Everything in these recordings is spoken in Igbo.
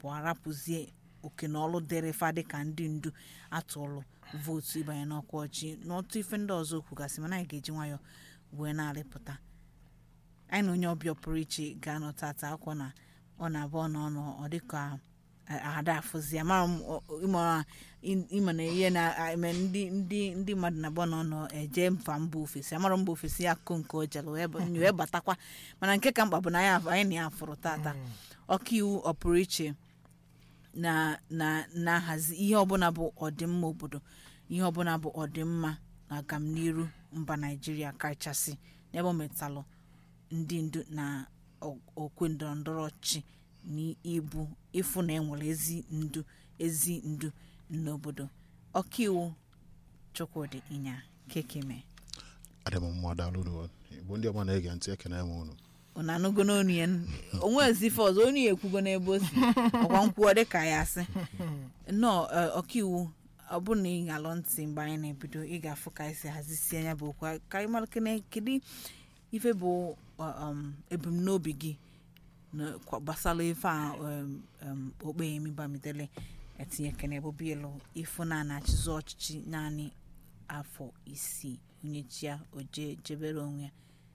abụọ rapụzie oke na ọlụ dịrị fa dịka ndị ndu atụlụ vootu ịbanye n'ọkwa ọchị n'ọtụ ife ndị ọzọ kwugasị mana anyị ga-eji nwayọ wee na-arịpụta anyị na onye ọbịa pụrụ iche ga-anọ tata akwọ na ọ na-abụ ọ n'ọnụ ọ dịka ada afụzi amara m ọ- ọ- ịmara ịma na ihe na-eme ndị ndị ndị mmadụ na-abụ n'ọnụ eje mfa mba ofesi amara mba ofesi ya akụ nke o jere wee ba- wee batakwa mana nke ka mkpa bụ na ya anyị na ya fụrụ tata ọkaiwu ọ pụrụ iche na na na-ahazi ihe ọbụla bụ ọdịmma obodo ihe ọbụla bụ ọdịmma na agamniru mba naijiria kachasị n'ebe o metalụ ndị ndu na o- okwe ndọrọ ndọrọ ọchịchị na ibu ịfụ na enwere ezi ndu ezi ndu n'obodo ọkaiwu chukwudi ịnya kekeme adị m mma daalụ unu igbo ndị ọma na-ege ntị ekene m unu unu anụgo n'onu ya onwe ezi ife ọzọ onye ya ekwugo n'ebe o si ọkwa nkwuo dịka ya asị nnọọ eh, ọkaiwu ọ bụ na ị ga-alụ ntị mgbe anyị na-ebido ị ga-afụ ka anyị si hazisie anya bụ okwu ka anyị mara kene kedu ife bụ uh, um, ebumnobi gị na- kwa- gbasara ife a um, um, okpeyemi bamidele etinye kene bụ bielu ịfụ na na-achịzi ọchịchị naanị afọ isii onye chia oje jebere onwe ya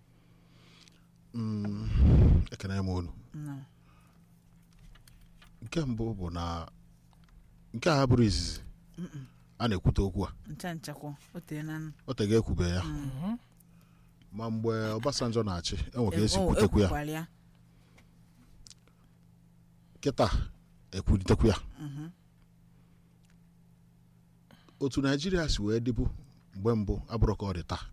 Mm, ekene m unu nnọọ nke mbụ bụ na nke a bụrụ izizi a na-ekwute okwu a ncha nchakwa o tere na o tego ekwube ya ma mgbe Obasanjo na-achị enwe ka esi kwutekwu ya ekwukwara ya kịta ekwulitekwu ya otu naijiria si wee dịbụ mgbe mbụ abụrụ ka ọ dị taa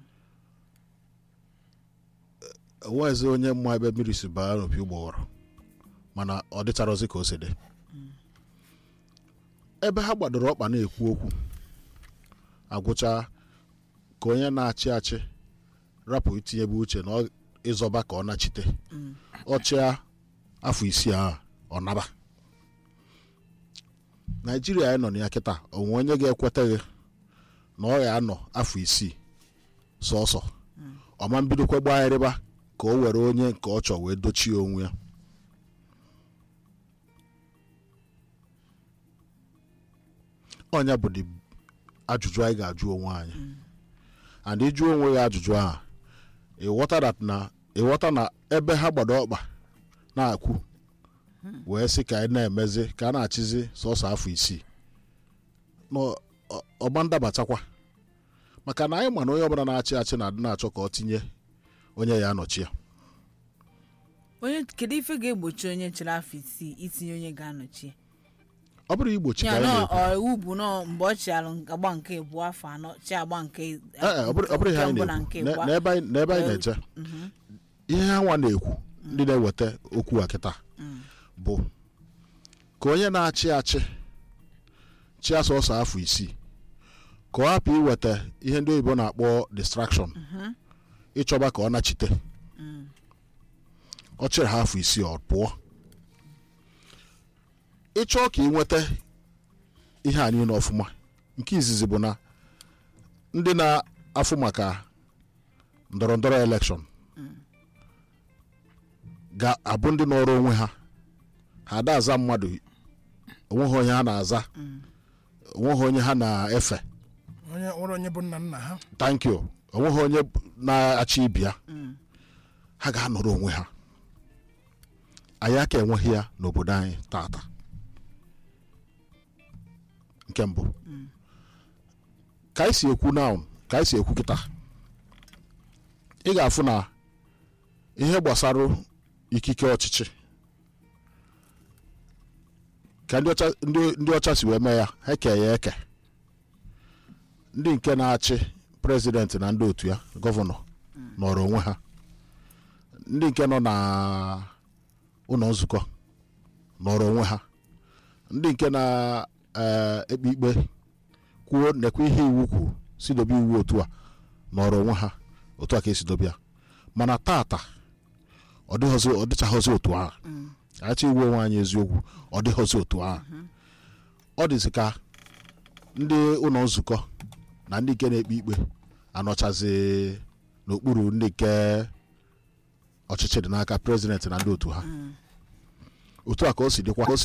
enweghịzi onye mma ebe mmiri si baa n'opi ụgbọghọrọ mana ọ dịcharozi ka o si dị ebe ha gbadoro ọkpa na-ekwu okwu agwụcha ka onye na-achị achị rapụ itinyebe uche na ọ- ịzọba ka ọ nachite ọchịa afọ isii ahụ ọ naba naijiria anyị nọ na ya kịta onwe onye ga-ekweteghị na ọ ya anọ afọ isii sọsọ ọma mbidokwa gbagharịba ka o were onye nke ọ chọ wee dochie onwe ya ọnya bụ dị ajụjụ anyị ga-ajụ onwe anyị and ịjụ onwe gị ajụjụ ahụ ịghọta that na ịghọta na ebe ha gbado ọkpa na-akwụ wee sị ka anyị na-emezi ka a na-achịzi sọsọ afọ isii na ọ- ọ- ọgba ndabatakwa maka na anyị ma na onye ọbụla na-achị achị na-adị na-achọ ka ọ tinye onye ya anọchi ya onye kedu ife ga-egbochi onye chere afọ isii itinye onye ga-anọchi ọ bụrụ igbochi ka ya anyị nọ na-ekwu iwu bụ nọ mgbe ọ chịalụ agba nke abụọ afọ anọ chi agba nke Ee, e, ọ bụrụ ọ bụrụ ihe nke anyị mbụ na na-ekwu nke Ne- abụọ. n'ebe anyị n'ebe anyị Well, na-eche ihe ha nwa na-ekwu ndị na-eweta okwu a kịta bụ ka onye na-achị achị chịa sọsọ afọ isii ka ọ hapụ iweta ihe ndị oyibo na-akpọ distraction ịchọba ka ọ nachite ọ chịrị ha afọ isii ọ pụọ ịchọọ ka ị nweta ihe a niile ọfụma nke izizi bụ na ndị na-afụ maka ndọrọ ndọrọ elekshọn ga-abụ ndị nọrọ onwe ha ha ada aza mmadụ onweghị onye ha na-aza onweghị onye ha na-efe onye nwere onye bụ nna nna ha thank you onweghị onye na-achị ibi ya ha ga-anọrọ onwe ha anyị aka enweghị ya n'obodo anyị tata nke mbụ ka anyị si ekwu na ka anyị si ekwu kịta ị ga-afụ na ihe gbasara ikike ọchịchị ka ndị ọcha ndị ndị ọcha si wee mee ya ha eke ya eke ndị nke na-achị prezidenti na ndị otu ya gọvanọ nọrọ onwe ha ndị nke nọ na ụlọ nzukọ nọrọ onwe ha ndị nke na-ekpe ikpe kwuo nekwa ihe iwu kwuru si dobe iwu otu a nọrọ onwe ha otu a ka esi dobe ya mana tata ọ dịghọzi ọ dịchaghọzi otu ahụ achọ iwu onwe anyị eziokwu ọ dịghọzi otu ahụ ọ dịzi ka ndị ụlọ nzukọ na ndị nke na-ekpe ikpe anọchazi n'okpuru ndị nke ọchịchị dị n'aka prezidenti na ndị otu ha otu a ka o si dịkwa ka o si